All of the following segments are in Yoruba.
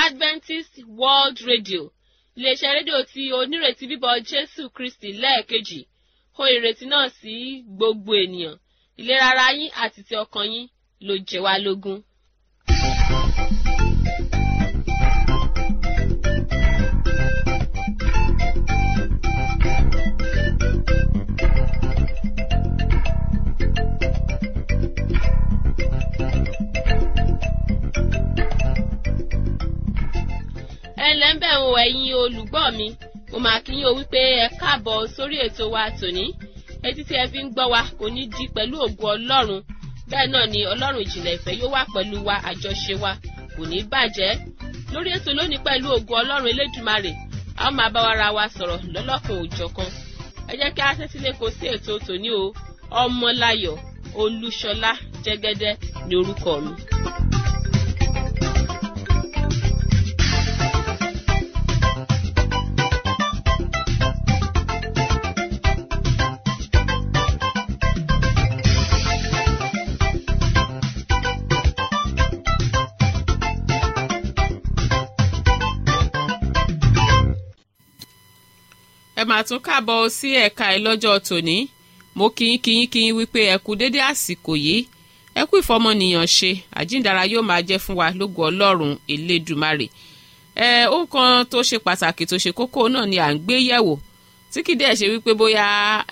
adventist world radio iléeṣẹ́ rédíò tí onírètí bíbọ̀ jésù kristi lẹ́ẹ̀kejì hó ìrètí náà sí gbogbo ènìyàn ìlera ara yín àti ti ọkàn yín ló jẹ wá lógún. ẹ ǹlẹ́ ń bẹ̀ ń wo ẹ̀yin olùgbọ́ mi mo máa kí yín o wípé ẹ káàbọ̀ sórí ètò wa tòní etí tí ẹ fi ń gbọ́ wa kò ní di pẹ̀lú ògo ọlọ́run bẹ́ẹ̀ náà ni ọlọ́run ìjìnlẹ̀ ìfẹ́ yóò wà pẹ̀lú wa àjọṣe wa kò ní bàjẹ́ lórí ètò lónìí pẹ̀lú ògo ọlọ́run elédùmarè a ó máa bá wa ra wa sọ̀rọ̀ lọ́lọ́kan òjọ̀kan ẹ jẹ́ kí a tẹ́tí lé kó sí ètò tòní o ọmọláyọ̀ olúṣọlá jẹ́gẹ́dẹ́ ni orúkọ mi. ẹ máa tún káàbọ̀ sí ẹ̀ka ẹ̀ lọ́jọ́ tòní mo kíyín kíyín kíyín wípé ẹ kú dédé àsìkò yìí ẹ kú ìfọmọnìyàn ṣe àjíǹdara yóò máa jẹ́ fún wa lógo ọlọ́run elédùmarè ẹ ohun kan tó ṣe pàtàkì tó ṣe kókó náà ni à ń gbé yẹ̀wò tí kìí dẹ̀ ṣe wípé bóyá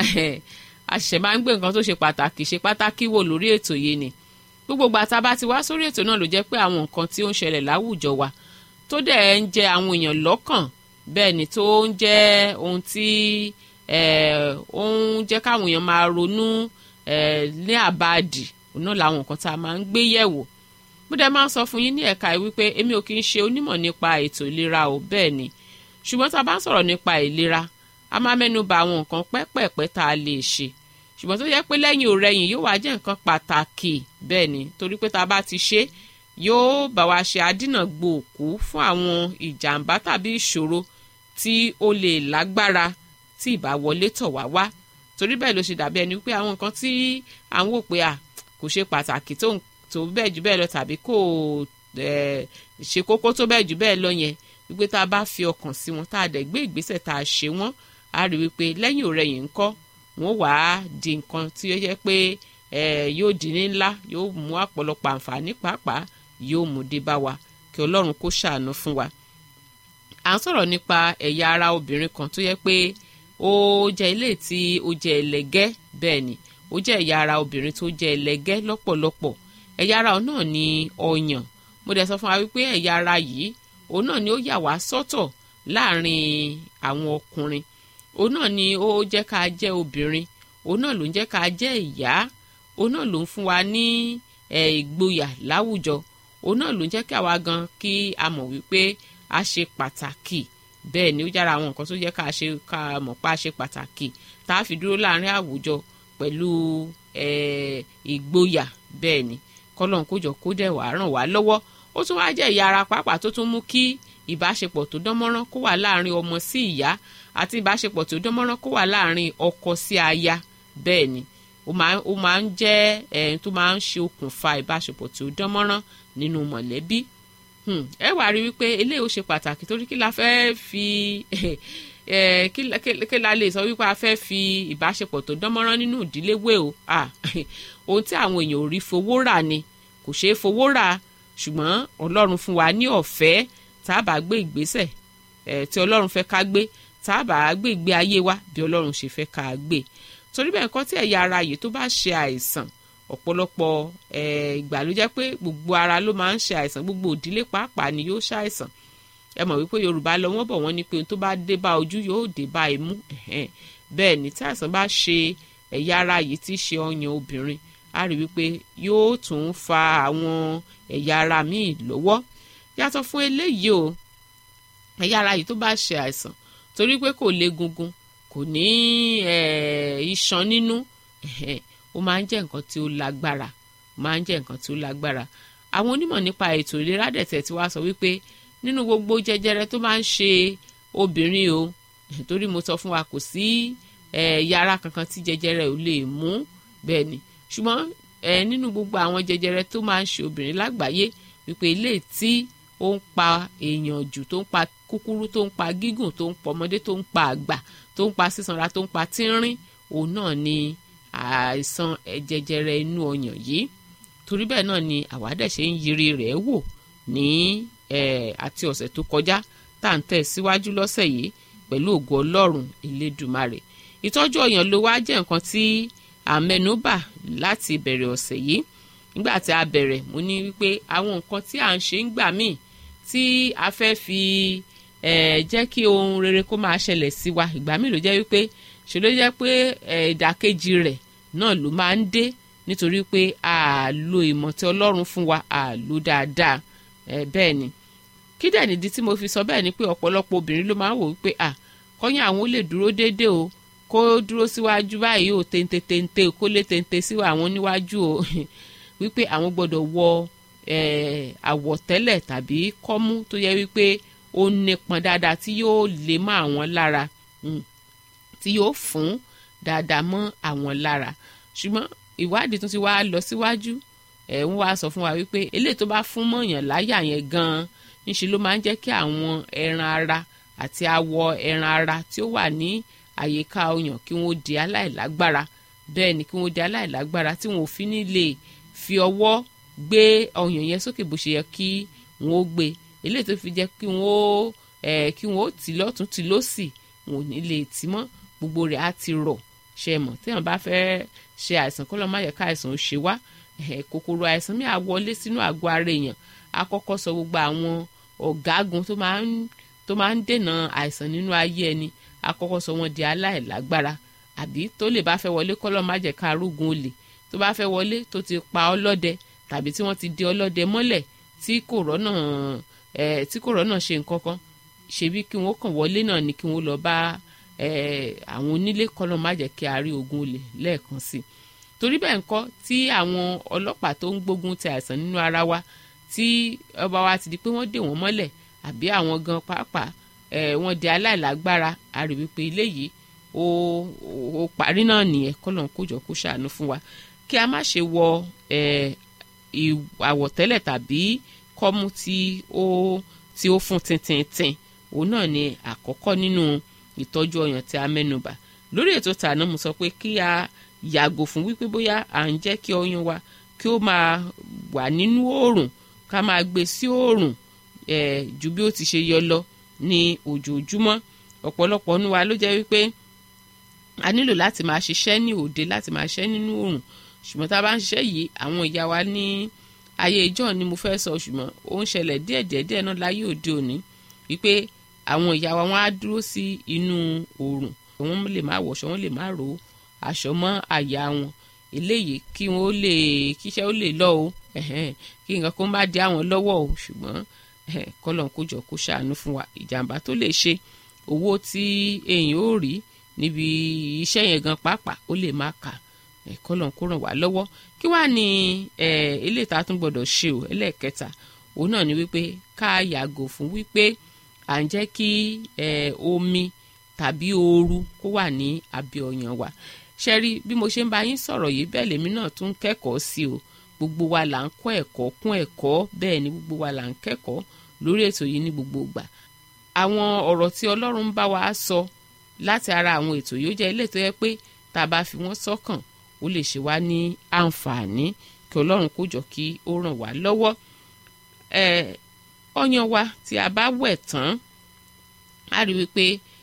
a ṣẹ̀ṣẹ̀ máa ń gbé nǹkan tó ṣe pàtàkì ṣe pàtàkì wò lórí ètò yìí ni gbogbo ìgbà tá a bá ti wá sórí ètò náà ló jẹ́ pé àwọn nǹkan tí ó ń ṣẹlẹ̀ láwùjọ wa tó dẹ̀ ń jẹ àwọn èèyàn lọ́kàn bẹ́ẹ̀ ni tó ń jẹ́ ohun tí ó ń jẹ́ káwọn èèyàn máa ronú ní àbáàdì náà làwọn nǹkan tá a máa ń gbé yẹ̀wò mo dẹ̀ máa ń sọ fún yín ní ẹ̀ka yìí wípé èmi ò kì í ṣe onímọ̀ nípa ètò ìlera o bẹ́ẹ̀ ni ṣùgbọ́n tá a bá ń sọ̀rọ̀ nípa ìlera a máa mẹ́nu bà àwọn nǹkan pẹ́pẹ̀pẹ́ tá a lè ṣe ṣùgbọ́n tó yẹ pé lẹ́yìn òrẹ́yìn yóò wá jẹ́ nǹkan pàtàkì bẹ́ẹ̀ ni torí pé tá a bá ti ṣe yóò bá wa ṣe àdínà gbòòkú fún àwọn ìjàmbá tàbí ìṣòro tí ó lè lágbára tí ìbá wọlé tọ̀ wá wá torí bẹ́ẹ̀ ló ṣe dàbí ẹni pé àwọn nǹkan tí à ń wò pé à kò ṣe pàtàkì tó tó bẹ́ẹ̀ jù bẹ́ẹ̀ lọ tàbí kò ṣe kókó tó bẹ́ẹ̀ jù bẹ́ẹ̀ lọ yẹn wípé tá a bá fi ọkàn sí wọn tá a dẹ̀ gbé ìgbésẹ̀ tá a ṣe wọ́n a rí wípé lẹ́yìn ọ̀rẹ́yìn ńkọ́ wọ́n wà á di nǹkan tí ó yẹ pé yóò di ní ńlá yóò mú àpọ̀lọpọ̀ àǹfààní pàápàá yóò mú dé bá wa kí ọlọ́run kó ṣàánú fún wa à ń sọ̀rọ̀ nípa ẹ̀yà ara obìnrin kan tó yẹ pé ó jẹ́ ilé tí ó jẹ́ ẹlẹ́gẹ́ bẹ́ẹ̀ ni ó jẹ́ ẹ̀yà ara obìnrin tó jẹ́ ẹlẹ́gẹ́ lọ́pọ̀lọpọ̀ ẹ̀yà ara náà ni ọyàn mo dẹ̀ sọ fún wa wípé ẹ̀yà ara yìí òun náà ni ó yà wá sọ́tọ̀ láàrin àwọn ọkùnrin òun náà ni ó jẹ́ ká jẹ́ obìnrin òun náà ló ń jẹ́ ká jẹ́ ìyá òun náà ló ń fún wa ní ìgboyà láwùjọ òun náà ló ń jẹ́ kí àwa gan kí a mọ̀ wípé a ṣe pàtàkì bẹ́ẹ̀ ni ó jára àwọn nǹkan tó yẹ ká ṣe ká mọ̀ pa ṣe pàtàkì tá a fi dúró láàrin àwùjọ pẹ̀lú ìgboyà bẹ́ẹ̀ ni kọ́lọ́n kójọ kó dẹ̀ wá ràn wá lọ́wọ́ ó tún wáá jẹ́ ìyá ara pàápàá tó tún mú kí ìbáṣepọ̀ tó dánmọ́rán kó wà láàrin ọmọ sí ìyá àti ìbáṣepọ̀ tó dánmọ́rán kó wà láàrin ọkọ sí aya bẹ́ẹ̀ ni ó máa ń jẹ́ ẹ̀ tó máa ń ṣe okùnfà ìbáṣepọ̀ tó dánmọ́rán nínú mọ̀lẹ́bí ẹ wá rí wípé eléyìí ó ṣe pàtàkì torí kí la fẹ́ fi kí la lè sọ wípé a fẹ́ fi ìbáṣepọ̀ tó dánmọ́rán nínú ìdílé wé o ohun tí àwọn èèyàn ò rí fowó rà ni kò ṣeé fowó rà ṣùgbọ́n ọlọ́run fún wa ní ọ̀fẹ́ tá a bá gbé ìgbésẹ̀ tí ọlọ́run fẹ́ ká gbé tá a bá gbé ìgbé ayé wa bí ọlọ́run ṣe fẹ́ ká gbé torí bẹ́ẹ̀ nǹkan tí ẹ̀yà ara yìí tó bá ṣe àìsàn ọ̀pọ̀lọpọ̀ ìgbà ló jẹ́ pé gbogbo ara ló máa ń ṣe àìsàn gbogbo òdílé pàápàá ni yóò ṣàìsàn ẹ mọ̀ wípé yorùbá lọ wọ́n bọ̀ wọ́n ní pé ohun tó bá dé bá ojú yóò dé bá imú bẹ́ẹ̀ ni tí àìsàn bá ṣe ẹ̀yà ara yìí tí ṣe ọyàn obìnrin a rí wípé yóò tún fa àwọn ẹ̀yà ara míì lọ́wọ́ yàtọ̀ fún eléyìí o ẹ̀yà ara yìí tó bá ṣe àìsàn torí pé kò lé gungun kò ní iṣan nínú ó máa ń jẹ́ nǹkan tí ó lágbára máa ń jẹ́ nǹkan tí ó lágbára àwọn onímọ̀ nípa ètò ìlera dẹ̀tẹ̀ tí wàá sọ wípé nínú gbogbo jẹjẹrẹ tó máa ń ṣe obìnrin o torí mo sọ fún wa kò sí yàrá kankan tí jẹjẹrẹ ò lè mú bẹ́ẹ̀ ni ṣùgbọ́n nínú gbogbo àwọn jẹjẹrẹ tó máa ń ṣe obìnrin lágbàáyé wípé ilé tí ó ń pa èèyàn jù tó ń pa kúkúrú tó ń pa gígùn tó ń pa ọmọdé tó ń pa àgbà tó ń pa sísanra tó ń pa tínrín òun náà ni àìsàn jẹjẹrẹ inú ọyàn yìí torí bẹ́ẹ̀ náà ni àwádẹ́ ṣe ń yiri rẹ̀ wò ní àti ọ̀sẹ̀ tó kọjá tá à ń tẹ̀ síwájú lọ́sẹ̀ yìí pẹ̀lú ògo ọlọ́run elédùmarè ìtọ́jú ọyàn ló wá jẹ́ nǹkan tí àmẹnubà láti ìbẹ̀rẹ̀ ọ̀sẹ̀ yìí nígbà tí a bẹ̀rẹ̀ mo ní wípé àwọn nǹkan tí à ń ṣe ń gbà míì tí a fẹ́ fi jẹ́ kí ohun rere kó máa ṣẹlẹ̀ sí wa ìgbà míì ló jẹ́ wípé ṣe ló jẹ́ pé ìdàkejì rẹ̀ náà ló máa ń dé nítorí pé a lo ìmọ̀ tí ọlọ́run fún wa a lò dáadáa bẹ́ẹ̀ ni kí dẹ̀ nìdí tí mo fi sọ bẹ́ẹ̀ ni pé ọ̀pọ̀lọpọ̀ obìnrin ló máa ń wò wípé à kọ́yìn àwọn ó lè dúró déédéé o kó dúró síwájú báyìí o téńté téńté kó lé téńté sí àwọn níwájú o wípé àwọn gbọ́dọ̀ wọ àwọ̀tẹ́lẹ̀ tàbí kọ́mú tó yẹ wípé ó nípọn dáadáa tí yóò lè mọ́ àwọn lára tí yóò fún dáadáa mọ́ àwọn lára ṣùgbọ́n ìwádìí tún ti wá lọ síwájú ẹ̀ ń wá sọ fún wa wípé eléyìí tó bá fún mọ̀yàn láyà yẹn gan-an ńṣe ló máa ń jẹ́ kí àwọn ẹran ara àti awọ ẹran ara tí ó wà ní àyíká ọyàn kí wọ́n di aláìlágbára bẹ́ẹ̀ ni kí wọ́n di aláìlágbára tí wọ́n ò fi ní lè fi ọwọ́ gbé ọyàn yẹn sókè bó ṣe yẹ kí wọ́n ó gbé eléyìí tó fi jẹ́ kí wọ́n ó ẹ̀ kí wọ́n ó tì lọ́tún tì lósì wọn ò ní lè tì mọ́ gbogbo rẹ̀ á ti rọ̀ ṣe mọ̀ téèyàn bá fẹ́ ṣe àìsàn kọ́ lọ́ má yẹ ká àìsàn ó ṣe wá kòkòrò àìsàn mi à wọlé sínú àgọ́ ara èèyàn á kọ́kọ́ sọ gbogbo àwọn ọ̀gágun tó máa ń tó máa ń dènà àìsàn nínú ayé ẹni á kọ́kọ́ sọ wọn di aláìlágbára àbí tó lè bá fẹ́ wọlé kọ́ lọ́ má jẹ́ ká arógun olè tó bá fẹ́ wọlé tó ti pa ọlọ́dẹ tàbí tí wọ́n ti di ọlọ́dẹ mọ́lẹ̀ tí kò rọ́nà ẹ̀ tí kò rọ́nà ṣe nǹkan kan ṣebí kí wọ́n kàn wọlé náà ni kí wọ́n lọ bá àwọn onílé kọ́nà má jẹ́ kí a rí ogun olè lẹ́ẹ̀kan sí i torí bẹ́ẹ̀ ńkọ́ tí àwọn ọlọ́pàá tó ń gbógun ti àìsàn nínú ara wa tí ọba wa ti di pé wọ́n dè wọ́n mọ́lẹ̀ àbí àwọn gan pàápàá wọ́n di aláìlágbára a rí wípé ilé yìí ó ó parí náà nìyẹn kọ́nà kójọ kó ṣàánú fún wa kí a má ṣe wọ àwọ̀tẹ́lẹ̀ tàbí kọ́mú tí ó tí ó fún tintintin òun náà ni àkọ́kọ́ nínú ìtọ́jú ọyàn tí a mẹ́nubà lórí ètò tàná mo sọ pé kí a yàgò fún wípé bóyá à ń jẹ́ kí ọyàn wa kí ó máa wà nínú oòrùn ká máa gbé sí oòrùn eh, ju bí ó ti ṣe yọ lọ ní ojoojúmọ́ ọ̀pọ̀lọpọ̀ nu wa ló jẹ́ wípé a nílò láti máa ṣiṣẹ́ ní òde láti máa ṣiṣẹ́ nínú oòrùn ṣùgbọ́n tá a bá ń ṣiṣẹ́ yìí àwọn ìyá wa ní ayé ìjọ ni mo fẹ́ sọ ṣùgbọ́n ó ń ṣẹlẹ̀ díẹ̀díẹ̀ díẹ̀ náà láyé òde òní wípé àwọn ìyá wa wọn á dúró sí inú oòrùn wọn lè má wọṣọ wọn lè má ro aṣọ mọ́ àyà wọn eléyìí kí wọn ó lè kíṣẹ́ ó lè lọ o kí nǹkan kan bá di àwọn lọ́wọ́ o ṣùgbọ́n kọ́lọ́n kó jọ kó ṣàánú fún wa ìjàmbá tó lè ṣe owó tí èèyàn ó rí níbi iṣẹ́ yẹn gan pàápàá ó lè má kà kọ́lọ́n kó ràn wá lọ́wọ́ kí wàá ní ilé ìta tún gbọ́dọ̀ ṣe o ẹlẹ́ẹ̀kẹta òun náà ni wípé ká yàgò fún wípé à ń jẹ́ kí omi tàbí ooru kó wà ní abẹ́ ọyàn wa ṣe rí bí mo ṣe ń bá yín sọ̀rọ̀ yìí bẹ́ẹ̀ lèmi náà tún kẹ́kọ̀ọ́ sí o gbogbo wa là ń kọ́ ẹ̀kọ́ kún ẹ̀kọ́ bẹ́ẹ̀ ni gbogbo wa là ń kẹ́kọ̀ọ́ lórí ètò yìí ní gbogbo ìgbà àwọn ọ̀rọ̀ tí ọlọ́run ń bá wa sọ láti ara àwọn ètò yìí ó jẹ́ ilé tó yẹ pé tá a bá fi wọ́n sọ́kàn ó lè ṣe wá ní àǹfààní kí ọlọ́run kó jọ kí ó ràn wá lọ́wọ́ ọyàn wa tí a bá wẹ̀ tán a rí wípé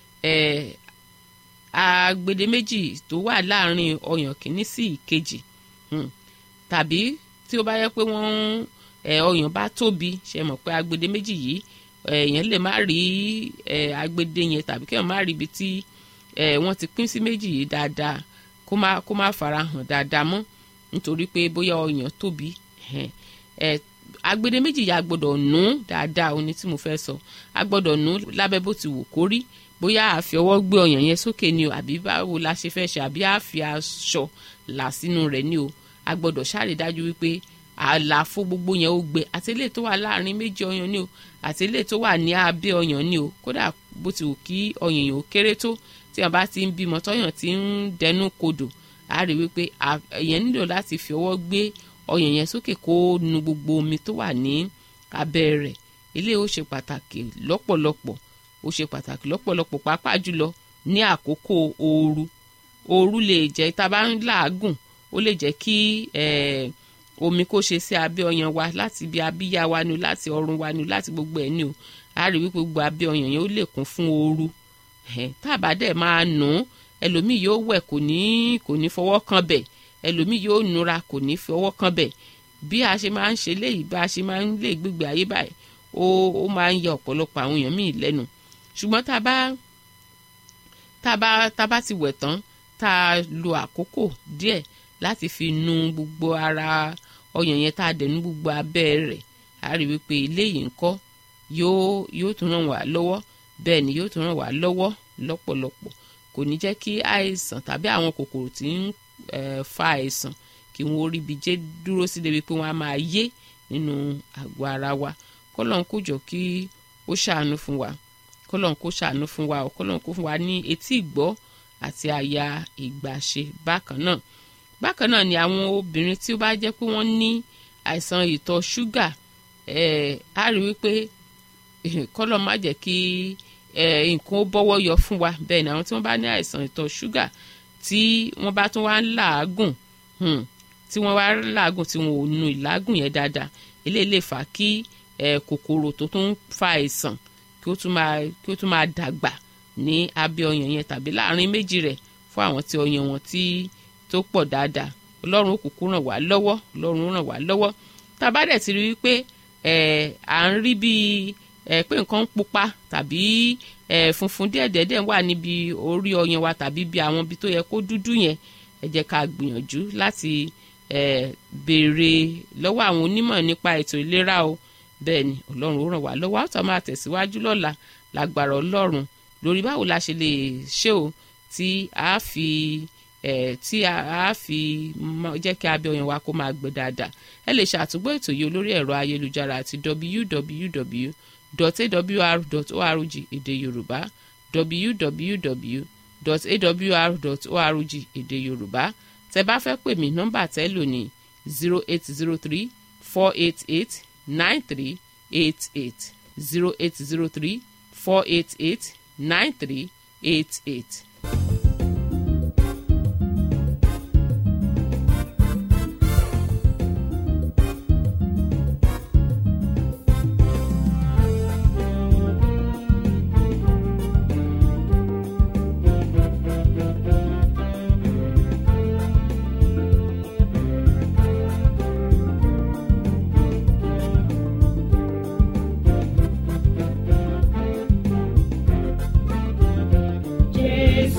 agbede méjì tó wà láàrin ọyàn kìíní sí ìkejì tàbí tí ó bá yẹ pé wọ́n ọyàn bá tóbi ṣe mọ̀ pé agbede méjì yìí èèyàn lè má rí agbede yẹn tàbí kéèyàn má rí ibi tí wọ́n ti pín sí méjì yìí dáadáa kó má kó má fara hàn dáadáa mọ́ nítorí pé bóyá ọyàn tóbi agbede méjì yìí a gbọ́dọ̀ nù dáadáa òní tí mo fẹ́ sọ a gbọ́dọ̀ nù lábẹ́ bó ti wù kó rí bóyá a fi ọwọ́ gbé ọyàn yẹn sókè ni o àbí báwo la ṣe fẹ́ ṣe àbí a fi aṣọ là sínú rẹ̀ ni o a gbọ́dọ̀ ṣàrí dájú wípé àlàfo gbogbo yẹn ó gbẹ àti eléyìí tó wà láàrin méjì ọyàn ni o àti eléyìí tó wà ní abẹ́ ọyàn ni o kódà bó ti wù kí ọyàn yẹn ó kéré tó tí wọn bá ti ń bímọ tọyàn ti ń dẹnu kodò a rí wípé èèyàn nílò láti fi ọwọ́ gbé ọyàn yẹn sókè kó nu gbogbo omi tó wà ní abẹ́ rẹ̀ ilé ó ṣe pàtàkì lọ́pọ̀lọpọ̀ ó ṣe pàtàkì lọ́pọ̀lọpọ̀ pàápàá jùlọ ní àkókò ooru ooru lè jẹ́ tá a bá ń làágùn ó lè jẹ́ kí omi kó ṣe sí abẹ́ ọyàn wa láti ibi abíyá wa ni láti ọrùn wa ni láti gbogbo ẹ̀ ni o a rí wípé gbogbo abẹ́ ọyàn yẹn ó lè kún fún ooru tá a bá dẹ̀ máa nù ú ẹlòmíì yóò wẹ̀ kò ní kò ní fọwọ́ kan bẹ̀ ẹlòmíì yóò nura kò ní fọwọ́ kan bẹ̀ bí a ṣe máa ń ṣe léyìí bá a ṣe máa ń lè gbégbé ayé báyìí ó ó máa ń yẹ ọ̀pọ̀lọpọ̀ àwọn èèyàn míì lẹ́nu ṣùgbọ́n tá a bá tá a bá tá a bá ti wẹ̀ tán tá a lo àkókò díẹ̀ láti fi nu gbogbo ara ọyàn yẹn tá a dẹ̀ nu gbogbo abẹ́ rẹ̀ a rí wípé eléyìí ńkọ́ yóò yóò tún ràn wá lọ́wọ́ bẹ́ẹ̀ ni yóò tún ràn wá lọ́wọ́ lọ́pọ̀lọpọ̀ kò ní jẹ́ kí àìsàn tàbí àwọn kòkòrò tí ń fa àìsàn kí wọ́n rí ibi jẹ́ dúró sí débi pé wọ́n á máa yé nínú àgọ́ ara wa kọ́lọ́n kó jọ kí ó ṣàánú fún wa kọ́lọ́n kó ṣàánú fún wa kọ́lọ́n kó fún wa ní etí ìgbọ́ àti àyà ìgbàṣe bákan náà bákan náà ni àwọn obìnrin tí ó bá jẹ́ pé wọ́n ní àìsàn ìtọ̀ ṣúgà á rí wípé kọ́lọ́n má jẹ́ kí nǹkan ó bọ́wọ́ yọ fún wa bẹ́ẹ̀ ni àwọn tí wọ́n bá ní àìsàn ìtọ̀ ṣúgà tí wọ́n bá tún wá ń làágùn tí wọ́n wá làágùn tí wọ́n ò nu ìlágùn yẹn dáadáa eléyìí lè fà á kí kòkòrò tó tún fa àìsàn kí ó tún máa kí ó tún máa dàgbà ní abẹ́ ọyàn yẹn tàbí láàrin méjì rẹ̀ fún àwọn tí ọyàn wọn tí tó pọ̀ dáadáa ọlọ́run ó kúkú ràn wá lọ́wọ́ ọlọ́run ràn wá lọ́wọ́ tá a bá dẹ̀ ti rí wípé à ń rí bíi pé nǹkan ń pupa tàbí funfun díẹ̀díẹ̀díẹ̀ wà níbi orí ọyàn wa tàbí bí àwọn ibi tó yẹ kó dúdú yẹn ẹ jẹ́ ká gbìyànjú láti béèrè lọ́wọ́ àwọn onímọ̀ nípa ètò ìlera o bẹ́ẹ̀ ni ọlọ́run ó ràn wá lọ́wọ́ àtọ́ máa tẹ̀síwájú lọ́la lágbára ọlọ́run lórí báwo la ṣe lè ṣe o tí a fi tí a fi jẹ́ kí abẹ́ ọyàn wa kó máa gbẹ dáadáa ẹ lè ṣàtúgbọ́ ètò yìí olórí ẹ̀rọ ayélujára àti www www.awr.org èdè yorùbá www.awr.org èdè yorùbá tẹ bá fẹ́ pè mí nọ́mbà tẹ́ lò ní zero eight zero three four eight eight nine three eight eight zero eight zero three four eight eight nine three eight eight. Jésù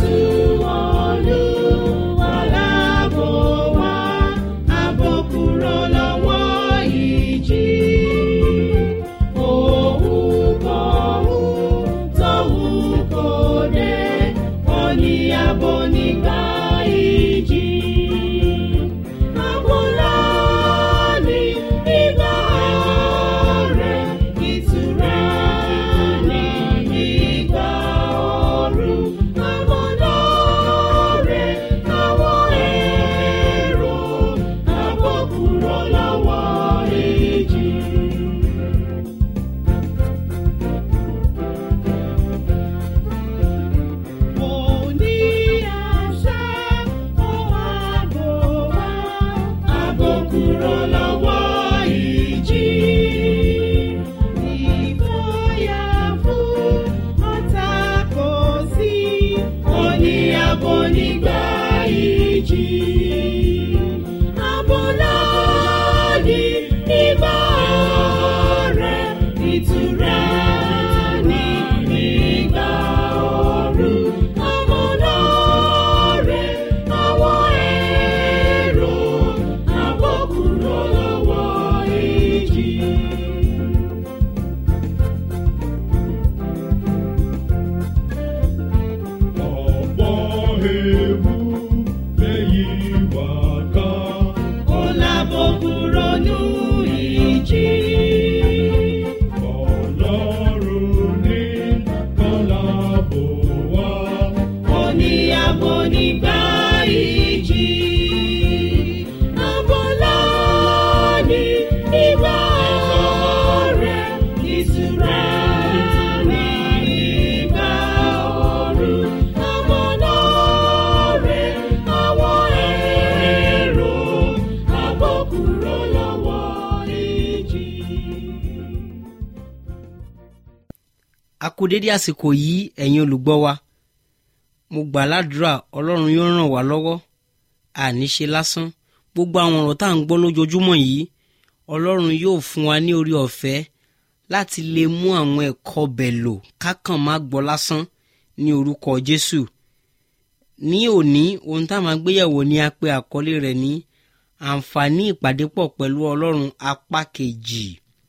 a kú dédé àsìkò yìí ẹ̀yin olùgbọ́ wa mo gbà ládùúrà ọlọ́run yóò ràn wá lọ́wọ́ àní ṣe lásán gbogbo àwọn ọ̀rọ̀ tá à ń gbọ́ lójoojúmọ́ yìí ọlọ́run yóò fún wa ní orí ọ̀fẹ́ láti lè mú àwọn ẹ̀kọ́ bẹ̀ lò kákàn má gbọ́ lásán ní orúkọ jésù ní òní ohun tá a máa gbéyẹ̀wò ni a pè àkọlé rẹ̀ ní àǹfààní ìpàdépọ̀ pẹ̀lú ọlọ́run apá kejì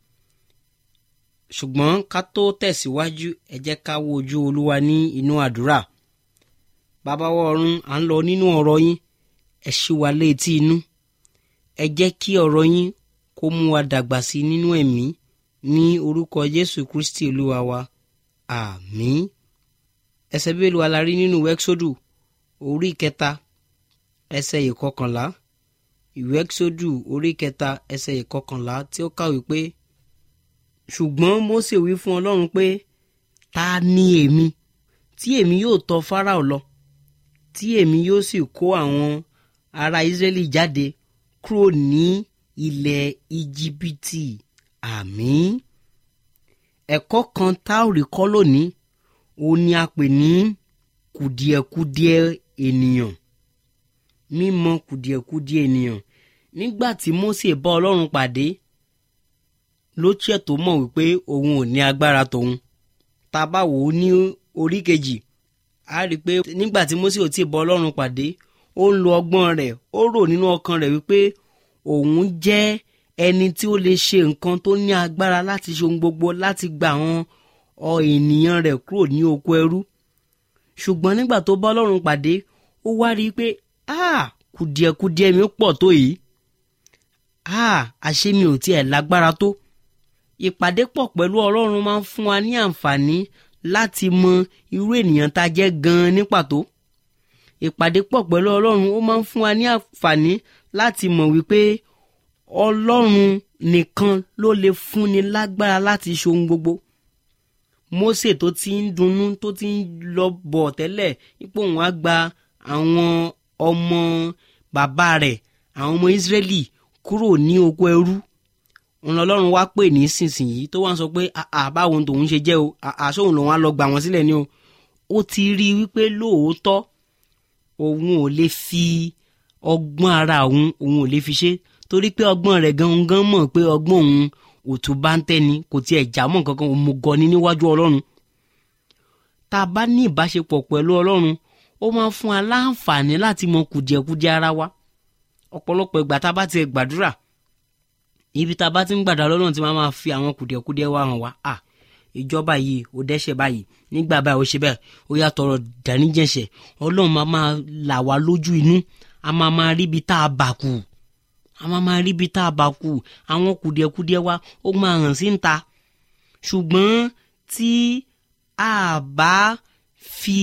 ṣùgbọ́n ká tó tẹ̀síwájú ẹ jẹ́ ká wo ojú olúwa ní inú àdúrà bàbá wa ọ̀run à ń lọ nínú ọ̀rọ̀ yín ẹ ṣí wa létí inú ẹ jẹ́ kí ọ̀rọ̀ yín kó mú wa dàgbà sí nínú ẹ̀mí ní orúkọ jésù kristi olúwa wa àmín ẹsẹ̀ bíbélì wa la rí nínú wẹ́ksódù orí kẹta ẹsẹ̀ ìkọkànlá ìwé ẹ́ksódù orí kẹta ẹsẹ̀ ìkọkànlá tí ó kàwé pé ṣùgbọ́n mósè wí fún ọlọ́run pé ta ni èmi tí èmi yóò tọ̀ fáráò lọ tí èmi yóò sì kó àwọn ará ísírẹ́lì jáde kúrò ní ilẹ̀ íjíbítì àmín ẹ̀kọ́ kan tá ò rí kọ́ lónìí òun ni a pè ní kùdìẹ̀kudiẹ ènìyàn mímọ̀ kùdìẹ̀kudiẹ ènìyàn nígbà tí mósè bá ọlọ́run pàdé ló tiẹ̀ tó mọ̀ wípé òun ò ní agbára tòun tá a bá wò ó ní orí kejì a rí i pé nígbà tí mósè ò tí ì bá ọlọ́run pàdé ó ń lo ọgbọ́n rẹ̀ ó rò nínú ọkàn rẹ̀ wípé òun jẹ́ ẹni tí ó lè ṣe nǹkan tó ní agbára láti ṣe ohun gbogbo láti gba àwọn ọ ènìyàn rẹ̀ kúrò ní oko ẹrú ṣùgbọ́n nígbà tó bá ọlọ́run pàdé ó wá rí i pé ah kùdìẹ̀kudiẹ mi pọ̀ tó yìí ah àṣé mi ò tiẹ̀ lágbára tó ìpàdé pọ̀ pẹ̀lú ọlọ́run máa ń fún wa ní àǹfààní láti mọ irú ènìyàn tá a jẹ́ gan-an ní pàtó ìpàdé pọ̀ pẹ̀lú ọlọ́run ó máa ń fún wa ní àǹfààní láti mọ̀ wípé ọlọ́run nìkan ló lè fúnni lágbára láti ṣe ohun gbogbo Mósè tó ti ń dunnú tó ti ń lọ bọ̀ tẹ́lẹ̀ ipò òun á gba àwọn ọmọ bàbá rẹ̀ àwọn ọmọ Ísírẹ́lì kúrò ní oko ẹrú òun ọlọ́run wá pè ní sísìnyí tó wá ń sọ pé báwo tòun ṣe jẹ́ o àṣóhun lòun á lọ gbà wọ́n sílẹ̀ ni o ó ti rí i wípé lóòótọ́ òun ò lè fi ọgbọ́n ara òun òun ò lè fi ṣe torí pé ọgbọ́n rẹ̀ gangan mọ̀ pé ọgbọ́n òun òtún bá ń tẹ́ni kò tiẹ̀ já mọ́ kankan òun mo gọ ni níwájú ọlọ́run tá a bá ní ìbáṣepọ̀ pẹ̀lú ọlọ́run ó máa ń fún wa láǹfààní láti mọ kùdìẹ̀kudiẹ ara wa ọ̀pọ̀lọpọ̀ ìgbà tá a bá ti gbàdúrà ibi tá a bá ti ń gbàdúrà lọ́nà tí máa máa fi àwọn kùdìẹ̀kudiẹ wa hàn wá à ìjọba yìí ò dẹ́ṣẹ̀ báyìí nígbà báyìí ó ṣe bẹ́ẹ̀ ó yà tọrọ dáníjẹ̀ṣẹ̀ ọlọ́run máa máa là wá lójú inú a máa máa ríbi tá a bà kù a máa máa ríbi tá a bà kù àwọn kùdìẹ̀kudiẹ wa ó máa hàn sí ń ta ṣùgbọ́n tí a bá fi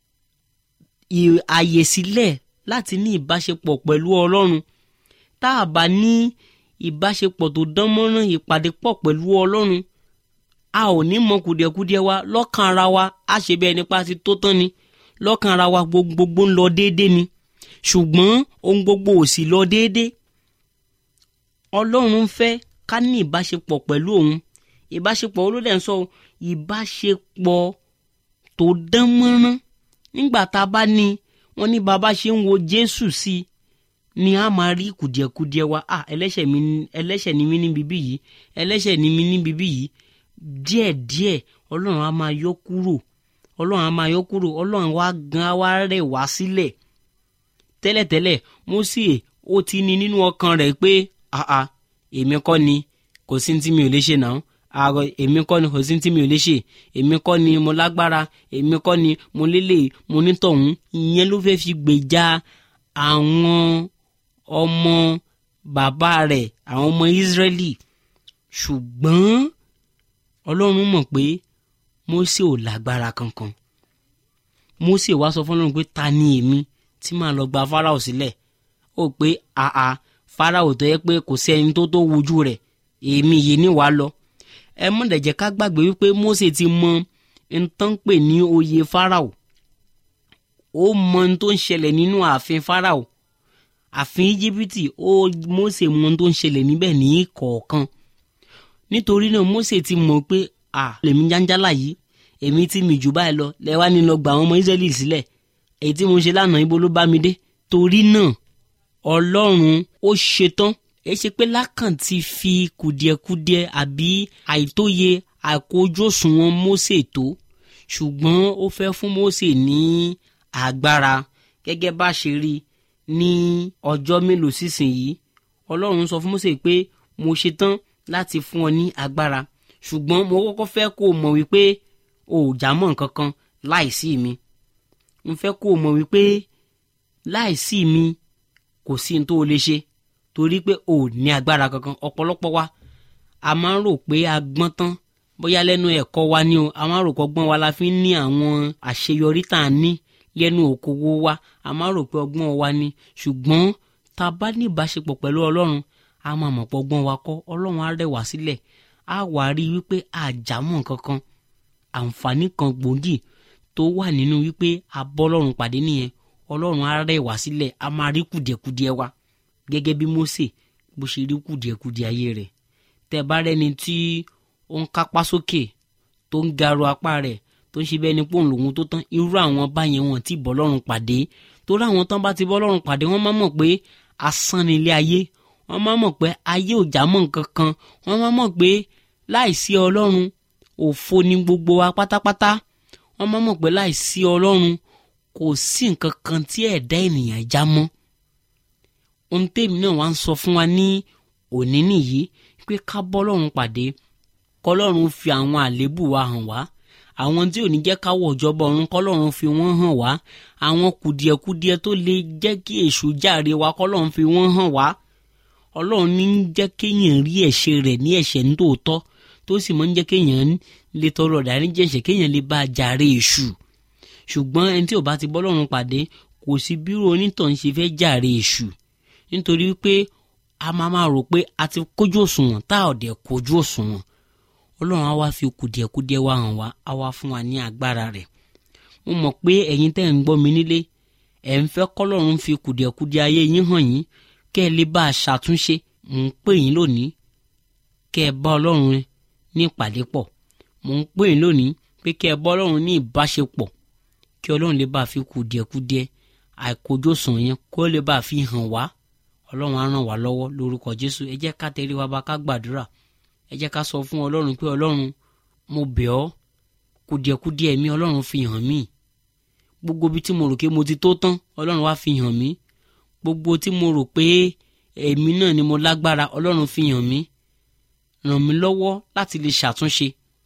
àyè sílẹ̀ láti ní ìbáṣepọ̀ pẹ̀lú ọlọ́run tá a bá ní ìbáṣepọ̀ tó dán mọ́rán ìpàdé pọ̀ pẹ̀lú ọlọ́run a ò ní mọ kùdìẹ̀kudiẹ wa lọ́kàn ara wa a ṣe bẹ́ẹ̀ nípa ti tó tán ni lọ́kàn ara wa gbogbo ń lọ déédé ni ṣùgbọ́n ohun gbogbo ò sì lọ déédé ọlọ́run fẹ́ ká ní ìbáṣepọ̀ pẹ̀lú òun ìbáṣepọ̀ olódẹ̀ ń sọ ìbáṣepọ̀ tó dán mọ́rán nígbà tá a bá ní wọn ní bàbá ṣe ń wo jésù sí i ni a máa rí kùdìẹ̀kudiẹ wa ah ẹlẹ́ṣẹ̀ mi ẹlẹ́ṣẹ̀ ni mí níbi bí yìí ẹlẹ́ṣẹ̀ ni mí níbi bí yìí díẹ̀díẹ̀ ọlọ́run á máa yọ kúrò ọlọ́run á máa yọ kúrò ọlọ́run wá gan á wá rẹ̀ wá sílẹ̀ tẹ́lẹ̀tẹ́lẹ̀ Mósè ó ti ní nínú ọkàn rẹ̀ pé àà èmi kọ́ ni kò sí tí mi ò lè ṣe náà àrò èmi kọ́ ni kò sí tí mi ò lè ṣe èmi kọ́ ni mo lágbára èmi kọ́ ni mo lélẹ̀ mo nítọ̀hún ìyẹn ló fẹ́ fi gbèjà àwọn ọmọ bàbá rẹ̀ àwọn ọmọ Ísírẹ́lì ṣùgbọ́n Ọlọ́run mọ̀ pé Mósè ò lágbára kankan Mósè wá sọ fún Ọlọ́run pé ta ni èmi tí màá lọ gba Fáráò sílẹ̀ ó pé àà Fáráò tó yẹ pé kò sí ẹni tó tó wojú rẹ̀ èmi yìí ní wàá lọ ẹ mọ̀ dẹ̀jẹ̀ ká gbàgbé wípé Mósè ti mọ nǹkan pè ní oyè Fáráò ó mọ ohun tó ń ṣẹlẹ̀ nínú ààfin Fáráò ààfin Íjíbítì ó Mósè mọ ohun tó ń ṣẹlẹ̀ níbẹ̀ ní kọ̀ọ̀kan nítorí náà Mósè ti mọ̀ pé à lèmi jáńjálà yìí èmi tí mi jù báyìí lọ lẹ́wà ní lọ gba àwọn ọmọ Ísírẹ́lì sílẹ̀ èyí tí mo ṣe lánàá ibo ló bá mi dé torí náà Ọlọ́run ó ṣetán èyí ṣe pé lákàn ti fi kùdìẹ̀kudiẹ àbí àìtóye àkójú òṣùwọ̀n Mósè tó ṣùgbọ́n ó fẹ́ fún Mósè ní agbára gẹ́gẹ́ bá ṣe rí ní ọjọ́ mélòó sísìnyí Ọlọ́run sọ fún Mósè pé mo ṣetán láti fún ọ ní agbára ṣùgbọ́n mo kọ́kọ́ fẹ́ kó o mọ̀ wípé o ò já mọ́ nǹkan kan láìsí mi mo fẹ́ kó o mọ̀ wípé láìsí mi kò sí ní tó o lè ṣe torí pé o ò ní agbára kankan ọ̀pọ̀lọpọ̀ wa a máa ń rò pé a gbọ́n tán bóyá lẹ́nu ẹ̀kọ́ wa ni o a máa ń rò pọ́gbọ́n wa la fi ń ní àwọn àṣeyọrí tá a ní lẹ́nu òkòwò wa a máa ń rò pé ọgbọ́n wa ni ṣùgbọ́n tá a bá ní ìbáṣepọ̀ pẹ̀lú Ọlọ́run a máa mọ̀ pọ́gbọ́n wa kọ́ Ọlọ́run á rẹ̀ wá sílẹ̀ á wà rí wípé àjámọ̀ kankan àǹfààní kan gbòógì tó wà nínú wípé a bọ́ Ọlọ́run pàdé nìyẹn Ọlọ́run á rẹ̀ wá sílẹ̀ a máa rí kùdìẹ̀kudiẹ wa gẹ́gẹ́ bí Mósè bó ṣe rí kùdìẹ̀kudiẹ ayé rẹ̀ tẹ́ bá rẹ́ni tí ó ń kápá sókè tó ń garo apá rẹ̀ tó ń ṣe bẹ́ẹ̀ ni pòun lòun tó tán irú àwọn báyẹn wọn ti bọ́ Ọlọ́run pàdé torí àwọn tán bá ti bọ́ Ọlọ́run pàdé wọ́n máa mọ̀ pé asán ni ilé ayé wọ́n máa mọ̀ pé ayé ò já mọ́ nǹkan kan wọ́n máa mọ̀ pé láìsí Ọlọ́run òfo ni gbogbo wa pátápátá wọ́n máa mọ̀ pé láìsí Ọlọ́run kò sí nǹkan kan tí ẹ̀dá ènìyàn já mọ́ ohun tèmi náà wá ń sọ fún wa ní òní nìyí pé ká bọ́ Ọlọ́run pàdé kọ́lọ́run fi àwọn àléébù wa hàn wá àwọn tí ò ní jẹ́ ká wọ̀ ìjọba ọ̀run kọ́lọ́run fi wọ́n hàn wá àwọn kùdìẹ̀kudiẹ tó lè jẹ́ kí èṣù jàre wa kọ́lọ́run fi wọ́n hàn wá ọlọ́run ní ń jẹ́ kéèyàn rí ẹ̀ṣẹ̀ rẹ̀ ní ẹ̀ṣẹ̀ nítòótọ́ tó sì máa ń jẹ́ kéèyàn lè tọrọ ìdáríjì ẹ̀ṣẹ̀ kéèyàn lè bá a jàre èṣù ṣùgbọ́n ẹni tí ò bá ti bọ́ lọ́run pàdé kò sí bírò onítàn ṣe fẹ́ jàre èṣù nítorí pé a máa máa rò pé a ti kójú òṣùwọ̀n tá ò dẹ̀ kójú òṣùwọ̀n ọlọ́run á wá fi kùdìẹ̀kudiẹ wa hàn wá á wá fún wa ní agbára rẹ̀ mo mọ̀ pé ẹ̀yin tẹ́ ń gbọ́ mi nílé ẹ̀ ń fẹ́ kọ́lọ́run fi kùdìẹ̀kudiẹ ayé yín hàn yín kẹ́ ẹ lè bá a ṣàtúnṣe mò ń pè yín lónìí kẹ́ ẹ bá ọlọ́run ní ìpàdé pọ̀ mò ń pè yín lónìí pé kẹ́ ẹ bá ọlọ́run ní ìbáṣepọ̀ kí ọlọ́run lè bá a fi kùdìẹ̀kudiẹ àìkójósùn yẹn kó lè bá a fi hàn wá ọlọ́run á ràn wá lọ́wọ́ lórúkọ jésù ẹ jẹ́ ká tẹrí wa bá ká gbàdúrà ẹ jẹ́ ká sọ fún ọlọ́run pé ọlọ́run mo bẹ̀ ọ́ kùdìẹ̀kudiẹ mi ọlọ́run fi hàn mí gbogbo bí tí mo rò pé mo ti tó tán ọlọ́run wá fi hàn mí gbogbo tí mo rò pé èmi náà ni mo lágbára ọlọ́run fi hàn mí ràn mí lọ́wọ́ láti lè ṣàtúnṣe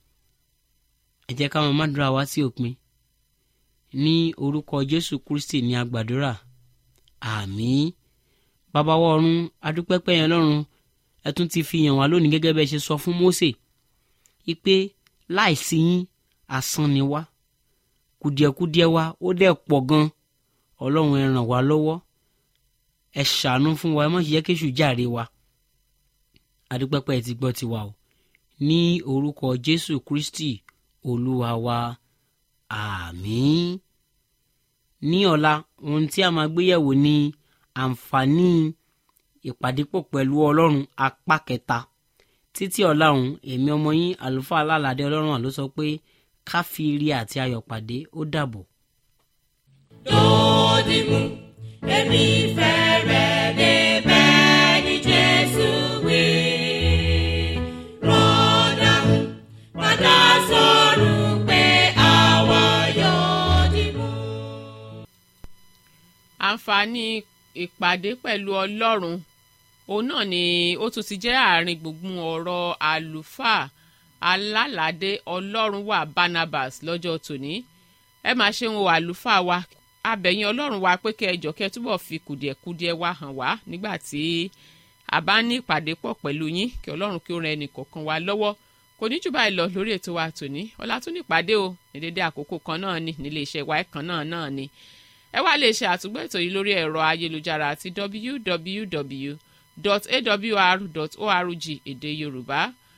ẹ jẹ́ ká máa mádùúrà wá sí òpin ní orúkọ jésù kristi ní agbàdúrà àmín bàbá wa ọ̀run adúpẹ́pẹ́ yẹn lọ́run ẹ tún ti fi hàn wá lónìí gẹ́gẹ́ bẹ́ẹ̀ ṣe sọ fún mósè wípé láìsí yín asán ni wá kùdìẹ̀kudiẹ wa ó dẹ̀ pọ̀ gan ọlọ́run ẹ ràn wá lọ́wọ́ ẹ ṣàánú fún wa ẹ má ṣe jẹ́ kéṣù jàre wa adúpẹ́pẹ́ ti gbọ́ tiwa o ní orúkọ jésù kristi olúwa wa àmín ní ọ̀la ohun tí a máa gbéyẹ̀wò ni àǹfààní ìpàdépọ̀ pẹ̀lú ọlọ́run apá kẹta títí ọ̀la ọ̀hún èmi ọmọ yín àlùfáà alálàdé ọlọ́run àló sọ pé ká fi ire àti ayọ̀ pàdé ó dàbọ̀. lòdì mú èmi fẹ́ rẹ̀ débẹ̀ ní jésù wí. rọ́dà mú padà sọ̀rọ̀ pé àwa yóò dì mú. àǹfààní ìpàdé pẹ̀lú ọlọ́run òun náà ni ó tún ti jẹ́ àárín gbùngbùn ọ̀rọ̀ àlùfáà alálàdé ọlọ́run wà barnabas lọ́jọ́ tòní ẹ máa ṣe ń wo àlùfáà wa abẹ̀yìn ọlọ́run wa pé kẹ́ ẹ jọ kẹ́ ẹ túbọ̀ fi kùdìẹ̀kudiẹ wa hàn wá nígbà tí a bá ní ìpàdé pọ̀ pẹ̀lú yín kí ọlọ́run kí ó ran ẹnì kọ̀ọ̀kan wa lọ́wọ́ kò ní jù báyìí lọ lórí ètò wa tòní ọ̀la tún ní ìpàdé o ní dédé àkókò kan náà ni nílé iṣẹ́ wa kan náà náà ni ẹ wá lè ṣe àtúgbò ètò yìí lórí ẹ̀rọ ayélujára àti www.awr.org èdè yorùbá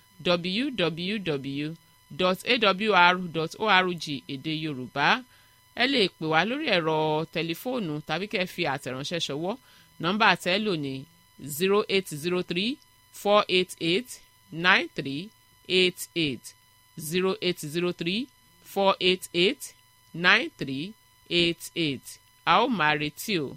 www.awr.org èdè yorùbá ẹ lè pè wá lórí ẹ̀rọ tẹlifóònù tàbí kẹ́ ẹ fi àtẹ̀ránṣẹ́ ṣọwọ́ nọ́mbà tẹ́ lò ní zero eight zero three four eight eight nine three eight eight zero eight zero three four eight eight nine three eight eight a ó máa retí o.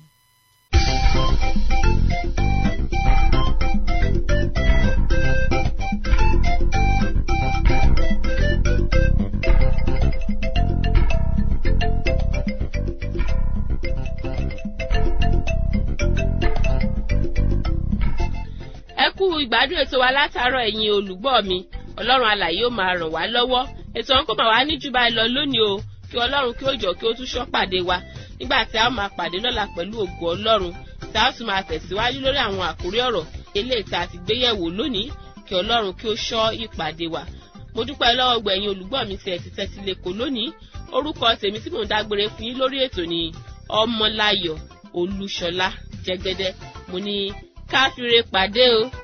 ẹ kú ìgbádùn ètò wa látàárọ̀ ẹ̀yin olùgbọ́ mi ọlọ́run alàyè ó máa ràn wá lọ́wọ́ ètò ọ̀hún kò máa wá ní jù báyìí lọ lónìí o kí ọlọ́run kí ó jọ kí ó tún ṣọ́ pàdé wa nígbà tí a ó máa pàdé lọ́la pẹ̀lú ògo ọlọ́run tí a ó sì máa tẹ̀síwájú lórí àwọn àkórí ọ̀rọ̀ eléyìí tá a ti gbé yẹ̀wò lónìí kí ọlọ́run kí ó ṣọ́ ìpàdé wa mo dúpẹ́ lọ́wọ́ gbẹ̀yìn olùgbọ́ mi tí ẹ ti tẹ́tí lẹ́kọ̀ọ́ lónìí orúkọ tèmi tí mò ń dágbére fún yín lórí ètò ni ọmọláyọ̀ olúṣọlá jẹgẹdẹ mo ní káfíńre pàdé o.